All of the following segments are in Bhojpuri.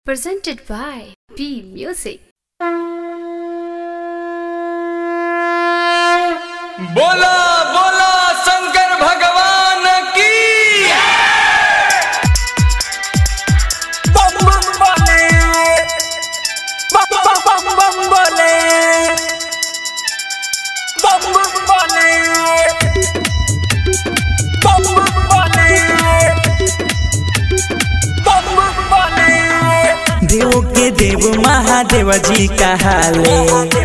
presented by P Music. बोला बोला शंकर भगवान की बम बम बोले बम बम बम बम बोले बम बम बोले बम बम बोले बम बम बोले देव के देव महादेव जी कहाले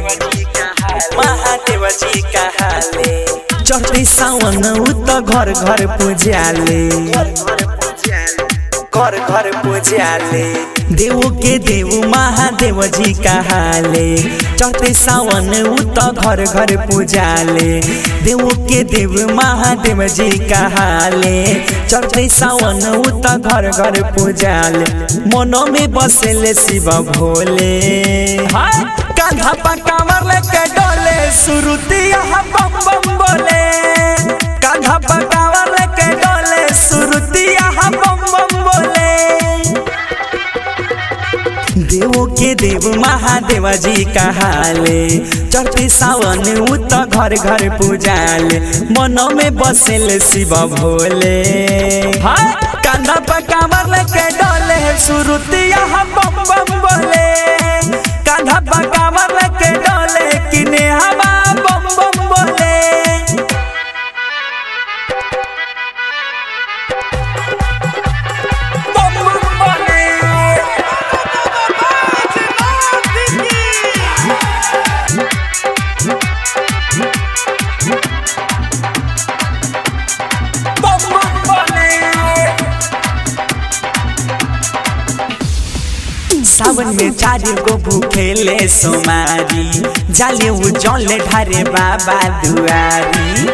महादेव जी कहाले चढ़ते सावन उ त घर घर पूजाले घर घर पूजाले देव के देव महादेव जी कहाले चढ़ते सावन उ त घर घर पूजाले देव के देव महादेव जी कहाले चढ़ते सावन उ त घर घर पूजाले मनो में बसेले शिव भोले हाय कांधा पर कांवर लेके डोले सुरुतिया बम बम बोले कांधा पर कांवर लेके डोले सुरुतिया बम बम बोले देवो के देव महादेव जी कहाले चढ़ते सावन उ त घर घर पूजाले मनो में बसेले शिव भोले हाय कांधा पर कांवर लेके डोले सुरुतिया बम बम बोले कांधा पर कांवर लेके डोले किने हवा बम बम बोले बम बम बोले बम बम बोले सावन में चार गो भूखेले सोमारी जाले उ जले ढारे बाबा दुआरी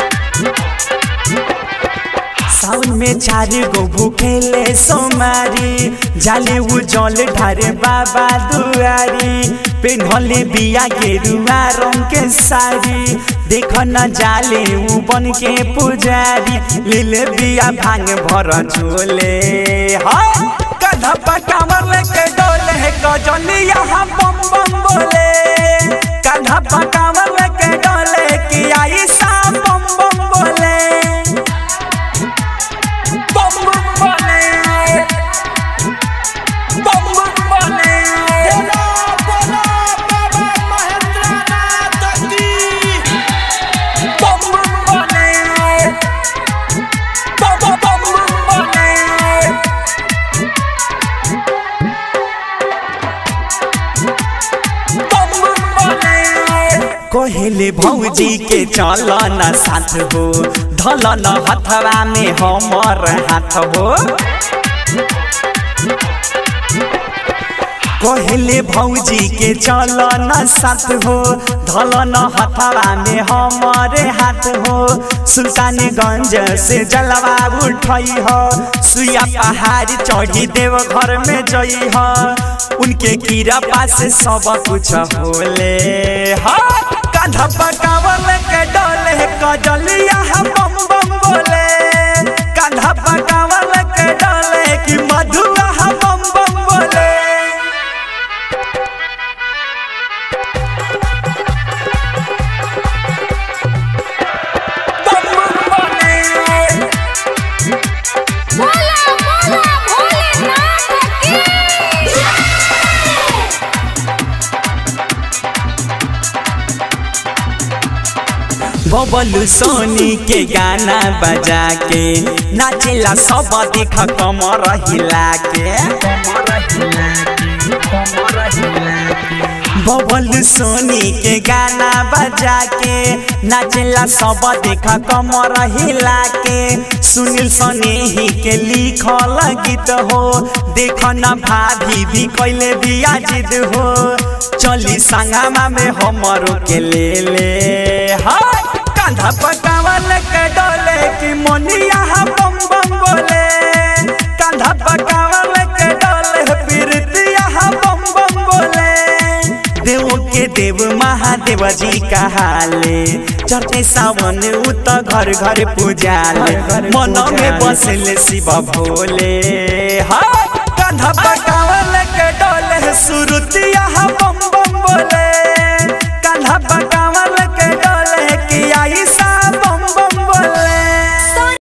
सावन में चार गो भूखेले सोमारी जाले उ जले ढारे बाबा दुआरी पेन्हले बिया गेरुआ रंग के साड़ी देख न जाले उ बन के पुजारी लीले बिया भांग भर झोले हाय कधा पकावर लेके डोले गजलिया बम बम बोले कधा पकावर लेके डोले कि आई सा बम बम बोले बम बम बोले बम बम बोले बम बम बोले बम बम बम बोले कहले भौजी के चल न साथ हो धल न हथवा में हमर हाथ हो कहले भौजी के चल न साथ हो धल न हथवा में हमारे हाथ हो सुल्तानगंज से जलवा उठई हो सुया पहाड़ चढ़ी देव घर में जई हो उनके कीरा पास सब कुछ होले हा कांधा पकावल के डोले कजलिया बम बम बोले कांधा पकावल के डोले कि मधुआ बम बम बोले बम बम बोले बोला बोला भोलेनाथ की बबलू सोनी के गाना बजा के नाचेला सब देख कमर हिला के बबलू सोनी के गाना बजा के नाचेला सब देख कमर हिला के सुनील सनेही के लिखल गीत हो देख न भाभी भी कैले बिया जिद हो चली संगमा में हमरो के ले ले हाय कांधा पकावल के डोले कि मोनिया बम बम बोले कांधा पकावल के डोले प्रीतिया बम बम बोले देव के देव महादेव जी कहाले चढ़ते सावन उ त घर घर पूजाले मन में बसले शिव भोले हा